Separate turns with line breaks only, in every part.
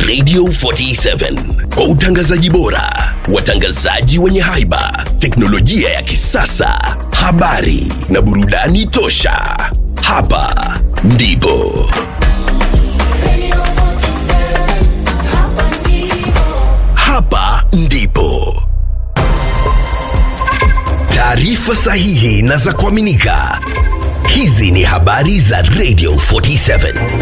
Radio 47 kwa utangazaji bora, watangazaji wenye haiba, teknolojia ya kisasa, habari na burudani tosha. Hapa ndipo hapa ndipo taarifa sahihi na za kuaminika. Hizi ni habari za Radio 47.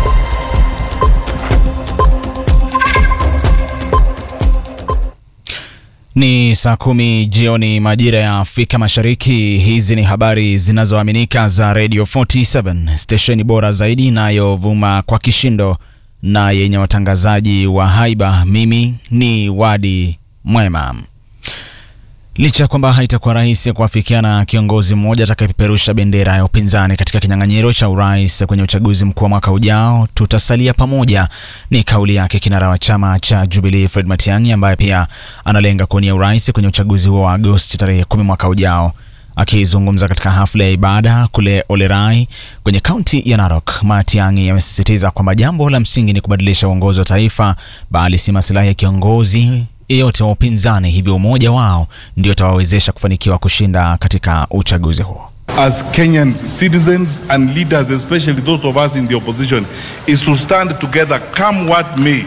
Ni saa kumi jioni majira ya Afrika Mashariki. Hizi ni habari zinazoaminika za Radio 47, stesheni bora zaidi inayovuma kwa kishindo na yenye watangazaji wa haiba. Mimi ni Wadi Mwema. Licha ya kwamba haitakuwa rahisi kuafikiana kiongozi mmoja atakayepeperusha bendera ya upinzani katika kinyang'anyiro cha urais kwenye uchaguzi mkuu wa mwaka ujao, tutasalia pamoja, ni kauli yake kinara wa chama cha Jubilee Fred Matiang'i, ambaye pia analenga kuwania urais kwenye uchaguzi huo wa Agosti tarehe kumi mwaka ujao. Akizungumza katika hafla ya ibada kule Olerai kwenye kaunti ya Narok, Matiang'i amesisitiza kwamba jambo la msingi ni kubadilisha uongozi wa taifa, bali si masilahi ya kiongozi yeyote wa upinzani, hivyo umoja wao ndio utawawezesha kufanikiwa kushinda katika uchaguzi huo.
as Kenyan citizens and leaders, especially those of us in the opposition, is to stand together come what may.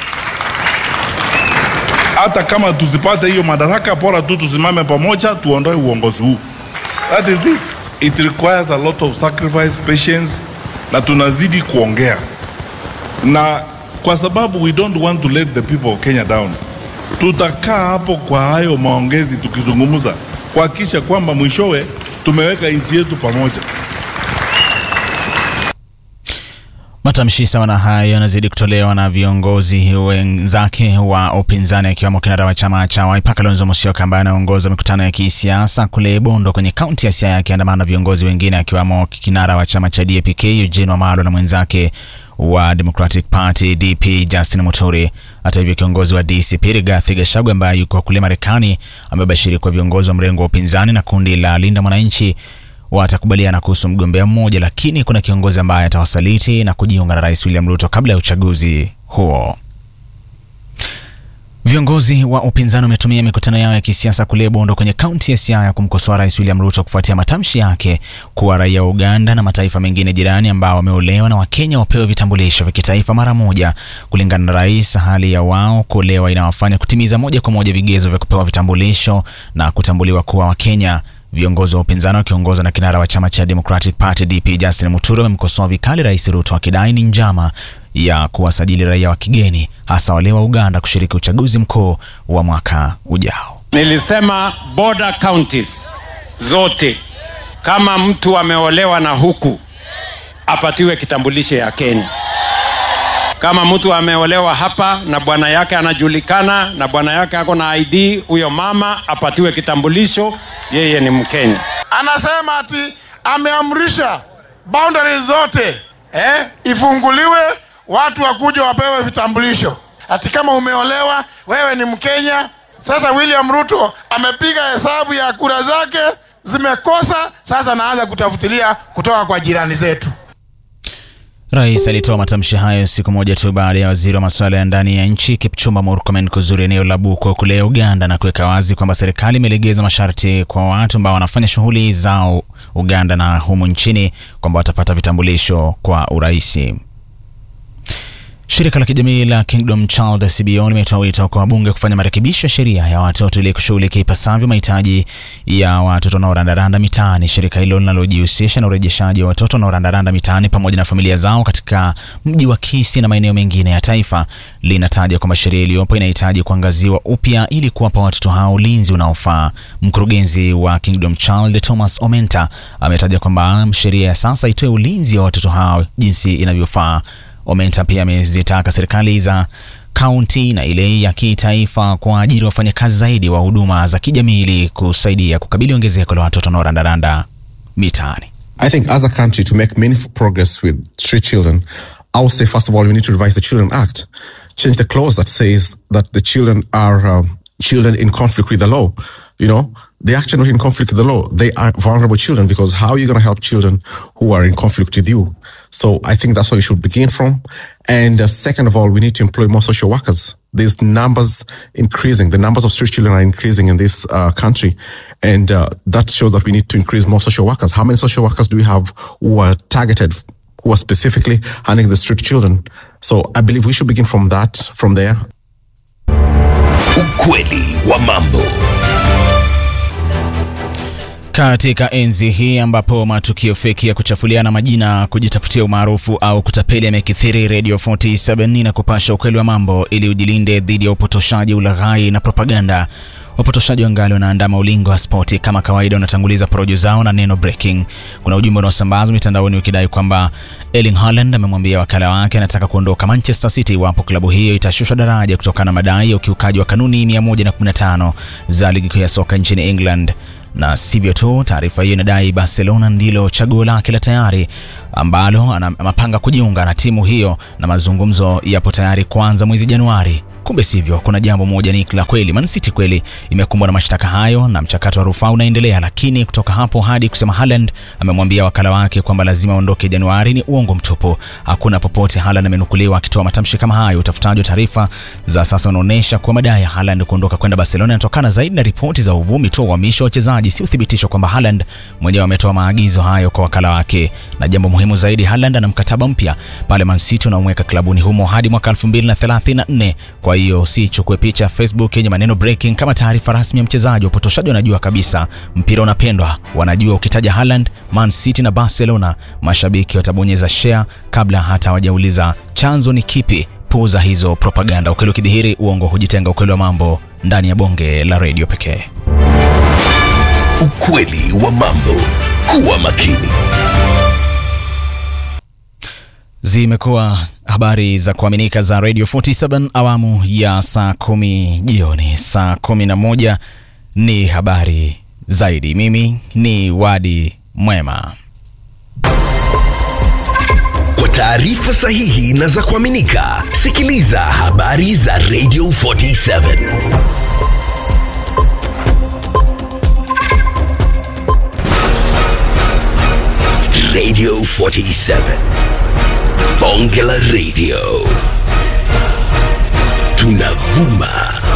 Hata kama tusipate hiyo madaraka, bora tu tusimame pamoja, tuondoe uongozi huu. That is it. It requires a lot of sacrifice, patience, na tunazidi kuongea, na kwa sababu we don't want to let the people of Kenya down, tutakaa hapo kwa hayo maongezi tukizungumza kuhakikisha kwamba mwishowe tumeweka nchi yetu pamoja.
Matamshi sawa na hayo yanazidi kutolewa na viongozi wenzake wa upinzani akiwemo kinara wa chama cha Wiper Kalonzo Musyoka ambaye anaongoza mikutano ya kisiasa kule Bondo kwenye kaunti ya Siaya akiandamana na viongozi wengine akiwemo kinara wa chama cha DAP-K Eugene Wamalwa na mwenzake wa Democratic Party DP Justin Muturi. Hata hivyo, kiongozi wa DCP Rigathi Gachagua ambaye yuko kule Marekani amebashiri kwa viongozi wa mrengo wa upinzani na kundi la Linda Mwananchi watakubaliana kuhusu mgombea mmoja, lakini kuna kiongozi ambaye atawasaliti na kujiunga na Rais William Ruto kabla ya uchaguzi huo. Viongozi wa upinzani wametumia mikutano yao ya kisiasa kule Bondo kwenye kaunti ya Siaya kumkosoa Rais William Ruto kufuatia matamshi yake kuwa raia wa Uganda na mataifa mengine jirani ambao wameolewa na Wakenya wapewe vitambulisho vya kitaifa mara moja. Kulingana na rais, hali ya wao kuolewa inawafanya kutimiza moja kwa moja vigezo vya kupewa vitambulisho na kutambuliwa kuwa Wakenya. Viongozi wa upinzani wakiongozwa na kinara wa chama cha Democratic Party DP Justin Muturi wamemkosoa vikali Rais Ruto akidai ni njama ya kuwasajili raia wa kigeni hasa wale wa Uganda kushiriki uchaguzi mkuu wa mwaka ujao.
Nilisema border counties zote, kama mtu ameolewa na huku apatiwe kitambulisho ya Kenya. Kama mtu ameolewa hapa na bwana yake anajulikana na bwana yake ako na ID, huyo mama apatiwe kitambulisho, yeye ni Mkenya.
anasema ati ameamrisha boundaries zote eh, ifunguliwe watu wakuja wapewe vitambulisho. Ati kama umeolewa wewe ni Mkenya. Sasa William Ruto amepiga hesabu ya kura zake zimekosa, sasa naanza kutafutilia kutoka kwa jirani zetu.
Rais alitoa matamshi hayo siku moja tu baada ya waziri wa masuala ya ndani ya nchi Kipchumba Murkomen kuzuru eneo la Buko kule Uganda na kuweka wazi kwamba serikali imelegeza masharti kwa watu ambao wanafanya shughuli zao Uganda na humu nchini kwamba watapata vitambulisho kwa urahisi. Shirika la kijamii la Kingdom Child CBO limetoa wito kwa wabunge kufanya marekebisho ya sheria ya watoto ili kushughulikia ipasavyo mahitaji ya watoto wanaorandaranda mitaani. Shirika hilo linalojihusisha na urejeshaji wa watoto wanaorandaranda mitaani pamoja na familia zao katika mji wa Kisii na maeneo mengine ya taifa linataja kwamba sheria iliyopo inahitaji kuangaziwa upya ili kuwapa watoto hao ulinzi unaofaa. Mkurugenzi wa Kingdom Child Thomas Omenta ametaja kwamba sheria ya sasa itoe ulinzi wa watoto hao jinsi inavyofaa. Omenta pia amezitaka serikali za kaunti na ile ya kitaifa kuajiri wafanyakazi zaidi wa huduma za kijamii ili kusaidia kukabili ongezeko la watoto wanaorandaranda mitaani.
I think as a country to make meaningful progress with street children, I would say first of all we need to revise the Children Act, change the clause that says that the children are um, children in conflict with the law. You know, they actually not in conflict with the law. They are vulnerable children because how are you going to help children who are in conflict with you? So I think that's where we should begin from. And uh, second of all, we need to employ more social workers. These numbers increasing. The numbers of street children are increasing in this uh, country, and uh, that shows that we need to increase more social workers. How many social workers do we have who are targeted, who are specifically handling the street children? So I believe we should begin from that, from there.
Ukweli wa mambo.
Katika enzi hii ambapo matukio feki ya kuchafuliana majina, kujitafutia umaarufu au kutapeli yamekithiri, Radio 47 na kupasha ukweli wa mambo ili ujilinde dhidi ya upotoshaji, ulaghai na propaganda. Wapotoshaji wangali wanaandama ulingo wa spoti kama kawaida, wanatanguliza porojo zao na neno breaking. Kuna ujumbe unaosambazwa mitandaoni ukidai kwamba Erling Haaland amemwambia wakala wake anataka kuondoka Manchester City iwapo klabu hiyo itashushwa daraja kutokana na madai ya ukiukaji wa kanuni 115 za ligi kuu ya soka nchini England na sivyo tu, taarifa hiyo inadai Barcelona ndilo chaguo lake la tayari ambalo anapanga kujiunga na timu hiyo na mazungumzo yapo tayari kuanza mwezi Januari. Kumbe sivyo, kuna jambo moja ni la kweli. Man City kweli imekumbwa na mashtaka hayo na mchakato wa rufaa unaendelea, lakini kutoka hapo hadi kusema Haaland amemwambia wakala wake kwamba lazima aondoke Januari ni uongo mtupu. Hakuna popote Haaland amenukuliwa akitoa matamshi kama hayo. Utafutaji wa taarifa za sasa unaonyesha kuwa madai ya Haaland kuondoka kwenda Barcelona yanatokana zaidi na ripoti za uvumi tu wa uhamisho wa wachezaji, si uthibitisho kwamba Haaland mwenyewe ametoa maagizo hayo kwa wakala wake. Na jambo muhimu zaidi, Haaland ana mkataba mpya pale Man City unaomweka klabuni humo hadi mwaka 2034. Kwa hiyo si chukue picha Facebook yenye maneno breaking kama taarifa rasmi ya mchezaji. Wapotoshaji wanajua kabisa mpira unapendwa, wanajua ukitaja Haaland, Man City na Barcelona, mashabiki watabonyeza share kabla hata hawajauliza chanzo ni kipi. Puuza hizo propaganda. Ukweli ukidhihiri, uongo hujitenga. Ukweli wa mambo ndani ya bonge la redio pekee.
Ukweli wa mambo. Kuwa makini.
Zimekuwa habari za kuaminika za Radio 47 awamu ya saa kumi jioni. Saa kumi na moja ni habari zaidi. Mimi ni Wadi Mwema.
Kwa taarifa sahihi na za kuaminika, sikiliza habari za Radio 47. Radio 47. Bonge la Radio. Tunavuma